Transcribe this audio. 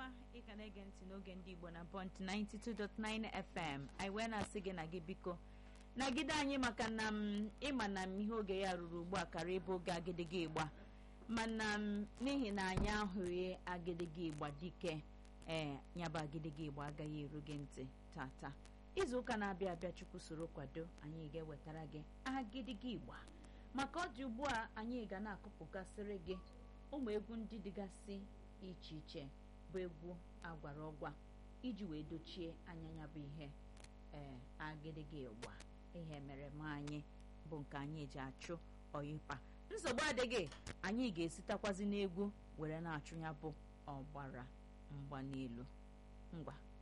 ọma ị ka na-ege ntị n'oge ndị igbo na bọnt 92.9 fm anyị wee na-asị gị na gị biko nagide anyị maka na m ịma na m ihe oge ya ruru ugbu a kara ịbụ oge agịdịga ịgba mana m n'ihi na anyị ahụghị agịdịga ịgba dike ee nyaba agịdịga ịgba agaghị eru gị ntị tata izu ụka na-abịa abịa chukwu soro kwado anyị ga-ewetara gị agịdịga ịgba maka ọ dị ugbu a anyị ga na-akụpụgasịrị gị ụmụ egwu ndị dịgasị iche iche bụ egwu agwara ọgwa iji wee dochie anya ya bụ ihe ee agịdịga ịgba ihe mere ma anyị bụ nke anyị ji achụ ọyịpa nsogbu adịghị anyị ga-esitakwazi n'egwu were na-achụ ya bụ ọgbara mgba n'elu ngwa